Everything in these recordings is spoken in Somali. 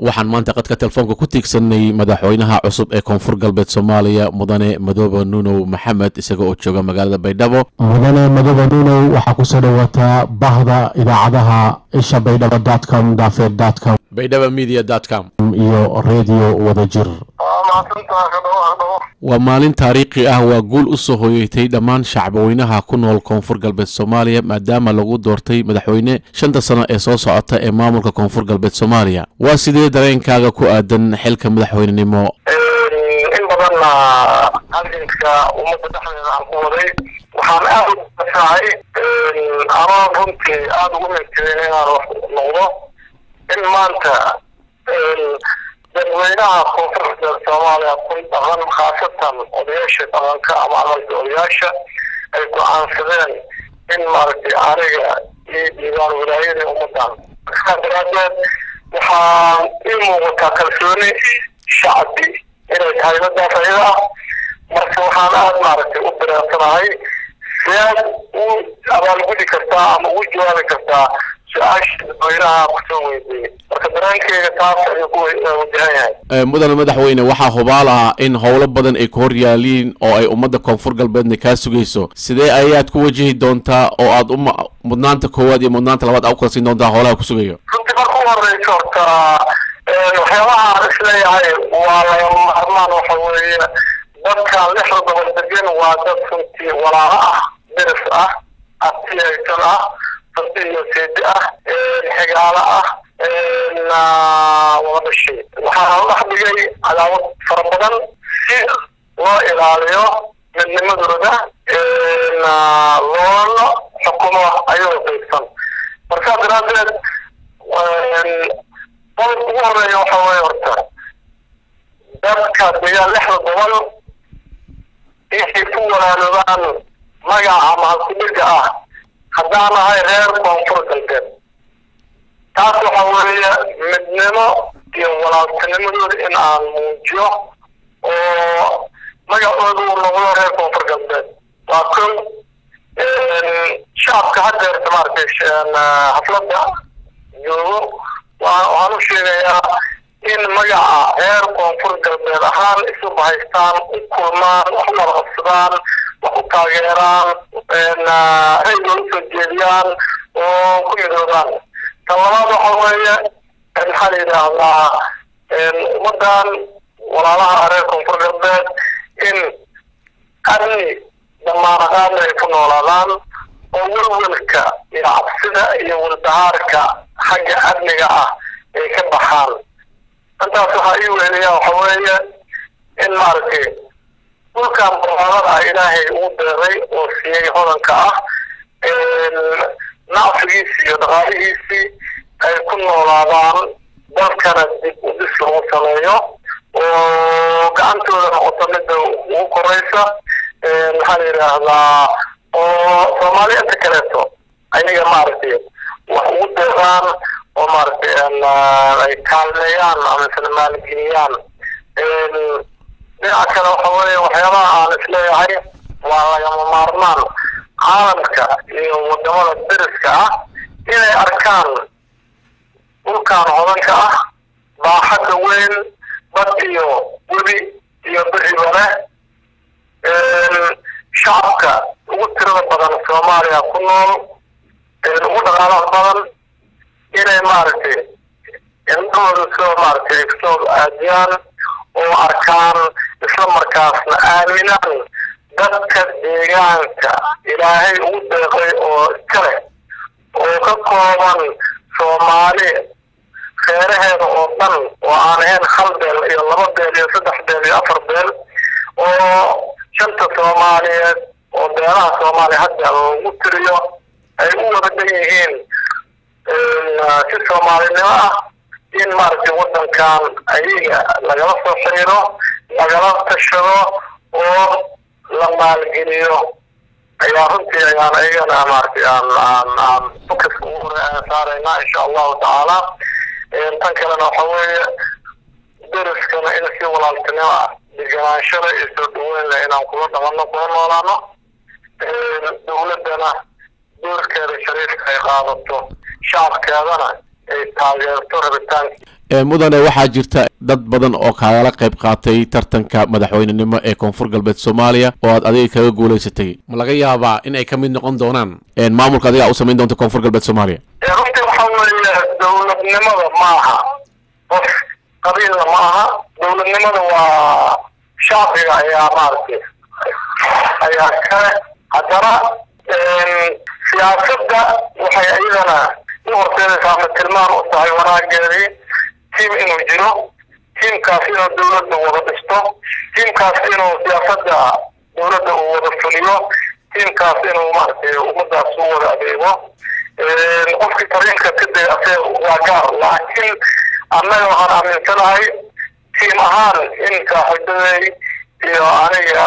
waxaan maanta qadka telefoonka ku tiigsanay madaxweynaha cusub ee koonfur galbeed soomaaliya mudane madoobe nuunow maxamed isaga oo jooga magaalada baydhabo mudane madoobe nuunow waxaa kusoo dhawaataa bahda idaacadaha isha baydhabo dotcom daafeed dotcom baydhabo media com iyo redio wadajir waa maalin taariikhi ah waa guul u soo hoyeytay dhammaan shacbweynaha ku nool koonfur galbeed soomaaliya maadaama lagu doortay madaxweyne shanta sano ee soo socota ee maamulka koonfur galbeed soomaaliya waa sidee dareenkaaga ku aadan xilka madaxweynenimo in badanna halganka ummadda dhexdeeda aan ku waday waxaan aada u asahay anoo runtii aada ugu meegtadeen inaan wax noqdo in maanta dadweynaha koonfur galbeed soomaaliya ku dhaqan khaasatan odayaasha dhaqanka ama amalka odayaasha ay go-aansadeen in maaragtay aniga iyo diiwaan wilaayadii ummadan markaa daraadeed waxaa ii muuqataa kalsooni shacbi inay tahay madaas ayada ah marka waxaan aada maaragtay u dareensanahay siyaad u abaalgudi kartaa ama ugu jawaabi kartaa su-aasha dadweynaha kusoo weydiiyey marka dareenkeyga taas ayuu ku wajahan yahay mudane madaxweyne waxaa hubaal ah in howlo badan ay ku hor yaaliin oo ay ummadda koonfur galbeedna kaa sugayso sidee ayaad ku wajihi doontaa oo aad uma mudnaanta koowaad iyo mudnaanta labaad aa u kala siin doontaa howlaha ku sugayo runtii marka u horeysa horta waxyaabaha aan isleeyahay waa lagama maarmaan waxa weeye dadkan lixda gobol degan waa dad runtii walaalo ah deris ah abtiyaysan ah fasi iyo seedi ah xigaalo ah wada dhashay waxaa dhex dhigay cadaawad fara badan si loo ilaaliyo midnimadooda loona xukumo ayagoo qaybsan markaa daraadeed qodobka ugu horeeya waxa weeye horta dadka degaan lixda gobol inay ku walaaloobaan magaca ama halkudhiga ah haddaan ahay reer koonfur galbeed taas waxa weeye midnimo iyo walaaltinimadooda in aan muujiyo oo magacooda uu noqdo reer koonfur galbeed waa kow shacabka hadeerta maaragtay xafladda joogo waxaan u sheegayaa in magaca reer koonfur galbeed ahaan isu bahaystaan u kulmaan wax u warqabsadaan wax u taageeraan rayga usoo jeediyaan oo ku midoobaan tan labaad waxa weeye maxaa la yidhaahdaa ummadan walaalaha reer koonfur galbeed in amni damaanaqaadna ay ku noolaadaan oo welwelka iyo cabsida iyo walbahaarka xagga amniga ah ay ka baxaan intaas waxaa ii weheliyaa waxa weeye in maaragtay dhulkan barnaamada ah ilaahay ugu deeray oo siiyey hodanka ah nacfigiisii iyo dhaqaalihiisii ay ku noolaadaan dalkana dib u dhis lagu sameeyo oo gacantooda noqoto midda ugu koreysa maxaa la yidhaahdaa oo soomaaliyeedka kaleeto ayaga maaragtay wax ugu deeqaan oo maaragtay ay kaalmeeyaan ama isla maalgeliyaan dhinaca kale waxa weeye waxyaabaha aan isleeyahay waa lagama maarmaan caalamka iyo wadamada deriska ah inay arkaan dhulkan hodanka ah baaxadda weyn bad iyo webi iyo beriba leh shacabka ugu tirada badan soomaaliya ku nool ugu dhaqaalaha badan inay maaragtay indhahooda soo maaragtay soo aadiyaan oo arkaan isla markaasna aaminaan dadka deegaanka ilaahay ugu deeqay oo iskale oo ka kooban soomaali reeraheeda oo dhan oo aan ahayn hal beel iyo laba beel iyo saddex beel iyo afar beel oo shanta soomaaliyeed oo beelaha soomaaliya hadda lagu tiriyo ay u wada dhan yihiin si soomaalinimo ah in maaragtay wadankan ayaga lagala soo xiriiro lagala tashado oo la maalgeliyo ayaa runtii ayaan ayagana maaragtay aan aan aan fokaska ugu hore aan saaraynaa insha allahu tacaala tan kalena waxa weeye deriskana in si walaaltinimo ah deganaanshada iyo soo dhaweynla inaan kula dhaqano kula noolaano dowladdana doorkeeda shariifka ay qaadato shacabkeedana ay taageerto rabitaanka mudane waxaa jirta dad badan oo kaagala qayb qaatay tartanka madaxweynenimo ee koonfur galbeed soomaaliya oo aad adiga kaga guulaysatay ma laga yaabaa in ay ka mid noqon doonaan maamulka adiga u samayn doonta koonfur galbeed soomaaliya runtii waxaa weeye dowladnimada ma aha qof qabiilna ma aha dowladnimada waa shacbiga ayaa maaragtay ayaa kale haddana siyaasadda waxay iyadana u horseedaysaa ama tilmaan u tahay wanaageedii tiim inuu jiro tiimkaas inuu dowladda wada dhisto tiimkaas inuu siyaasadda dowladda uu wada fuliyo tiimkaas inuu maaragtay ummadaas u wada adeego qofkii tariinka ka dayase waa gaar laakiin annaga waxaan aaminsanahay tiim ahaan in saaxiibaday iyo aniga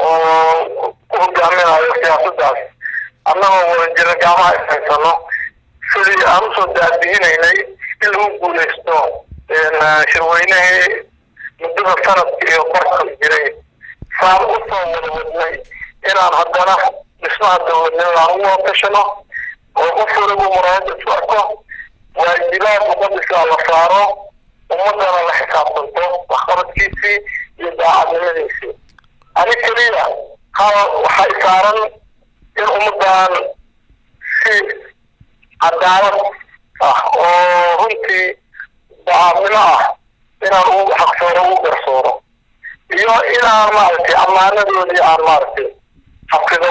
oo ku hogaaminayo siyaasaddaas annagoo wada jira gacmaha ishaysano sidii aan usoo daadihinaynay in lagu guulaysto shirweynihii muddada sanadka iyo barka jiray saan usoo wada wadnay inaan haddana dhismaha dowladnimada aan ugu watashano oo qof waliba muraayada isu arko waajibaad muqadisaa la saaro ummadana la xisaabtanto waxqabadkiisii iyo daacadnimadiisii ani keliya hal waxay saaran in ummadan si cadaalad ah oo runtii daacadnimo ah inaan ugu xaqsooro ugu garsooro iyo inaan maaragtay ammaanadoodii aan maaragtay xafido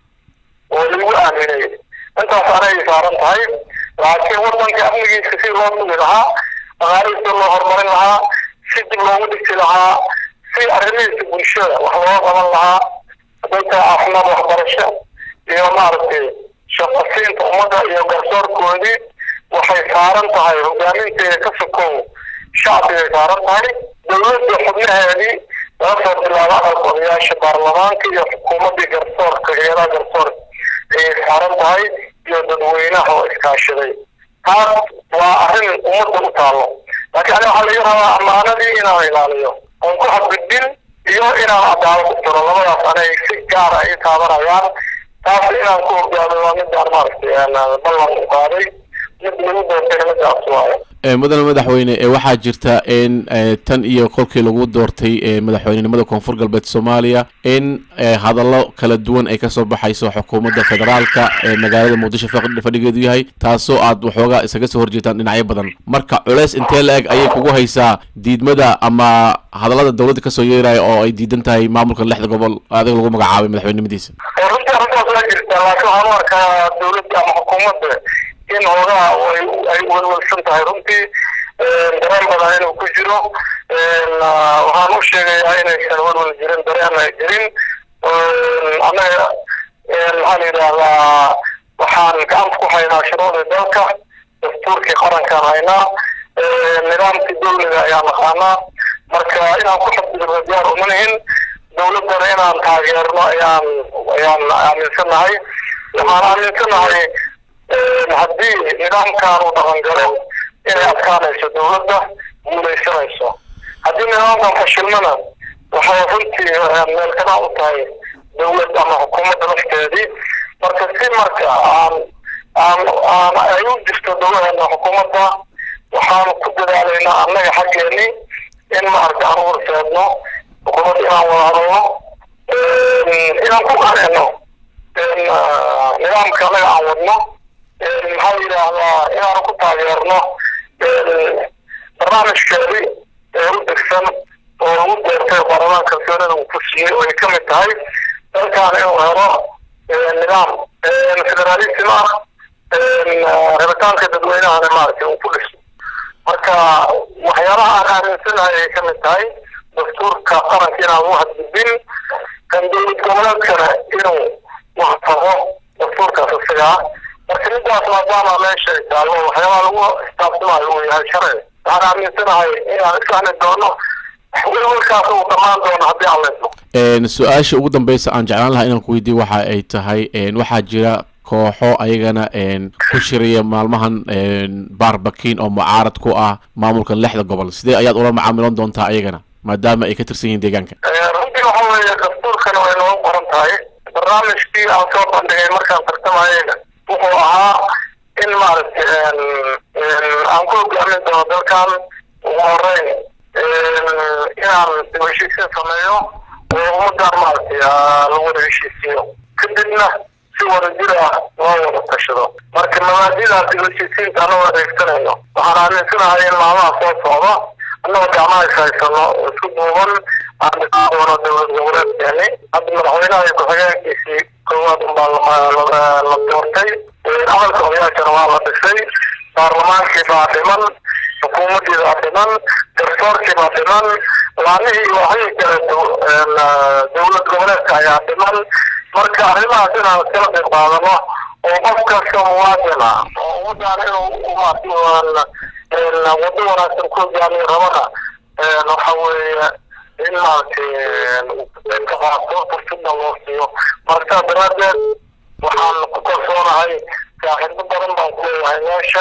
oo lagu aaminay intaas anay saaran tahay laakiin wadanka amnigiisa si loo sugi lahaa dhaqaalihiisa loo horumarin lahaa si dib loogu dhigti lahaa si arrimihiisa bulshada wax looga qaban lahaa hadday tahay caafimaad waxbarasho iyo maaragtay shaqasiinta ummadda iyo garsoorkoodii waxay saaran tahay hogaaminteeda ka sokow shacbigay saaran tahay dowladda xubnaheedii laga soo bilaabo aqalka odayaasha baarlamaanka iyo xukuumaddii garsoorka heeraha garsoorka ayay saaran tahay iyo dadweynaha oo iskaashaday taas waa arrin ummadda u taalo laakiin aniga waxaa laga rabaa ammaanadii inaan ilaaliyo oon ku xadgudbin iyo inaan cadaalad u tiro labadaas anay si gaara ay taabanayaan taas inaan ku hogaamay waa midaan maaragtay ballan u qaaday mid lagu doortayna midaas waayo mudane madaxweyne waxaa jirta in tan iyo kolkii lagu doortay madaxweynenimada koonfur galbeed soomaaliya in hadallo kala duwan ay kasoo baxayso xukuumadda federaalka ee magaalada muqdisho fadhigeedu yahay taasoo aad waxoogaa isaga soo horjeetaan dhinacyo badan marka culeys intee la eg ayay kugu haysaa diidmada ama hadallada dowladda kasoo yeeraya oo ay diidan tahay maamulka lixda gobol adiga lagu magacaabay madaxweynenimadiisa runtii arrintaas waa jirtaa laakiin waxaan u arkaa dowladda ama xukuumadda in hoogaha ay welwelsan tahay runtii dareen badan inuu ku jiro waxaan u sheegayaa inaysan welwel jirin dareen ay jirin annaga maxaa la yidhaahdaa waxaan gacanta ku haynaa shuruucdii dalka dastuurkii qarankaan haynaa nidaamkii dowliga ayaan naqaanaa marka inaan ku xadgudubno diyaar uma nihin dowladdana inaan taageerno ayaan ayaan aaminsanahay waxaan aaminsanahay haddii nidaamkan uu dhaqan galo inay adkaanayso dowladda guulaysanayso haddii nidaamkan fashilmana waxay runtii meelkana u tahay dowlad ama xukuumadda lafteedii marka si marka aan aan aan ay u jirto dowladeena xukuumadda waxaan ku dadaalaynaa annaga xaggeenii in maaragta aan u horseedno xukuumadda inaan wada hadalno inaan ku qaneeno nidaamka annaga aan wadno maxaa yidhaahdaa inaanu ku taageerno barnaamijkeedii ee u degsan oo lagu doortay baarlamaanka kalsoonida uu ku siiyey oo ay ka mid tahay dalkan inuu helo nidaam federalism ah rabitaanka dadweynahana maaragtay uu ku dhiso marka waxyaabaha aan aaminsanahay ay ka mid tahay dastuurka qaranka inaan ugu hadgudbin kan dowlad goboleedkana inuu waxtaho dastuurkaas isagaa marka midaas maadaama meesha ay taallo waxyaabaha lagu istaabsamayo uu yahay sharci waxaan aaminsanahay inaan isfahmi doono welwelkaas uu dhammaan doono haddii aan leysno su-aasha ugu dambeysa aan jeclaan lahaa inaan ku weydiiyo waxa ay tahay waxaa jira kooxo ayagana ku shiraya maalmahan baarbakiin oo mucaarad ku ah maamulka lixda gobol sidee ayaad ula macaamilan doontaa ayagana maadaama ay ka tirsan yihiin deegaanka runtii waxa weeye dastuurkana way noogu qoran tahay barnaamijkii aan soo bandhigay markaan tartamayeyna wuxuu ahaa in maaragtay aan ku hogaamin doono dalkan horeyn inaan dib heshiisiin sameeyo oo ummadaan maaragtay la wada heshiisiyo kadibna si wadajir ah loo wada tashado marka mabaadidaas dib heshiisiinta anagoo adeegsanayno waxaan aaminsanahay in maalmaha soo socda annagoo gacmaha is haysano oo isku duuban aan dhisan doono dowlad goboleedkeeni hadda madaxweynaha iyo ku-xigeenkiisii koowaad unbaa la doortay camalka odayaashana waa la dhisay baarlamaankii baa dhiman xukuumaddii baa dhiman garsoorkii baa dhiman laanihii waxii kaleeto dowlad goboleedka ayaa dhiman marka arrimahaas inaan iskala qayb qaadano oo qof kasta muwaadin ah oo ummadaan inuu wado wanaagsan ku hogaamiyo rabana waxa weeye in maaragtay ka qaato fursada loo siiyo marka daraadeed waxaan ku kalsoonahay saaxiibo badan baan ku leeyahay meesha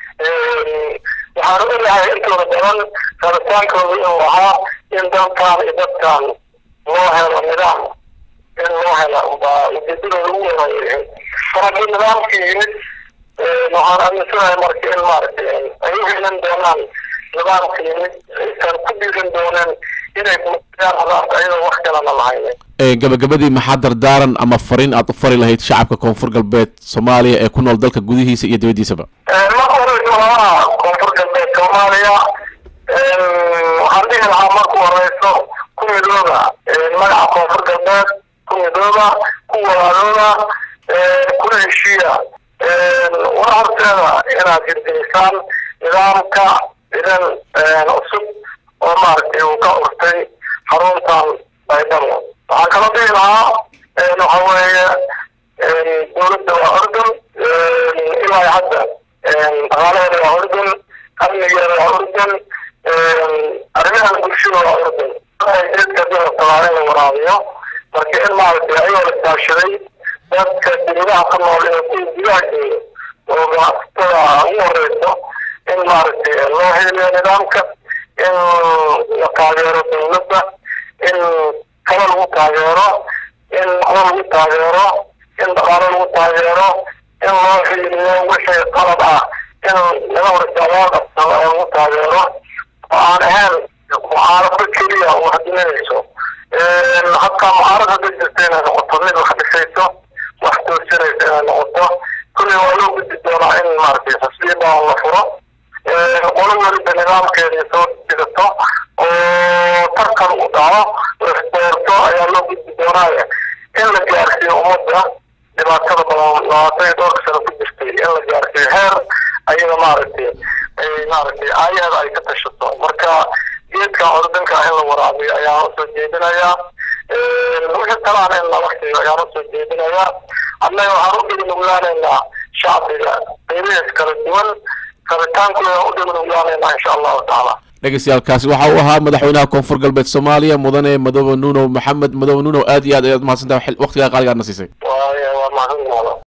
waxaan ogahay intooda badan rabitaankooda inuu ahaa in dalkan iyo dadkan loo helo nidaam in loo hela baa ujeedadooda ugu wanaayay markii nidaamkii yimid waxaan aaminsanahay marka in maaragtay ay u helan doonaan nidaamka yimid aysan ku dhiiran dooneen inay kumayaan hadaarta ayadoo wax kalena lahaynin gabagabadii maxaa dardaaran ama fariin aad u fari lahayd shacabka koonfur galbeed soomaaliya ee ku nool dalka gudihiisa iyo dibaddiisaba marka horeysa labaha koonfur galbeed soomaaliya waxaan dhihi lahaa marku horeyso ku midooda magaca koonfur galbeed ku midooda ku walaalooda kuna heshiiya una horteeda inaad hirgelisaan nidaamka idan cusub oo maaragtay uu ka urtay xaruntan baydhabo waxaan kala dhihi lahaa waxa weeye dowladda waa ordon ilaa hadda dhaqaalaheeda waa ordon amnigeeda waa ordon arrimaha bulshada waa ordon geedka dalatalaa in la waraabiyo marka in maaragtay ayagoo la kaashaday dadka dibadaha ku nool ee kuwa gudaha jooga oo ganacsatada ugu horeyso in maaragtay loo heliyo nidaamka in la taageero dowladda in kale lagu taageero in waxba lagu taageero in dhaqaalo lagu taageero in loo xiliyo wixii qalad ah in laga horta loo qabsado oo lagu taageero oo aan ahayn mucaarado keliya oo wax diminayso hataa mucaarad hadday jirta inay noqoto mid wax dhisayso wax toosinaysa inay noqoto kulli waa loo gudbi doonaa in maaragtay xisbiya la furo qolo weliba nidaamkeeda soo jidato oo tartan u dhaco lasdoorto ayaa loo gudbi doonaaye in la gaarsiiyo ummadda dhibaatada badan labaatan iyo dhowrka sano ku jirtay in la gaarsiiyo heer ayaga maaragtay maaragtay aayaheeda ay ka tashato marka geedkan ordanka in la waraabiyo ayaan usoo jeedinayaa wixii talaan in lala siiyo ayaan usoo jeedinayaa annaga waxaan u dhignuglaanaynaa shacbiga qaybihiis kala duwan rabitaankooda u dhignuglaanaynaa insha allahu tacaala dhegeystayaaalkaasi waxa uu ahaa madaxweynaha koonfur galbeed soomaaliya mudane madoobe nuunow maxamed madoobe nuunow aad iyo aad ayaad mahadsantahay waqtigaa qaaligaadna siisay waa waa mahadsantahay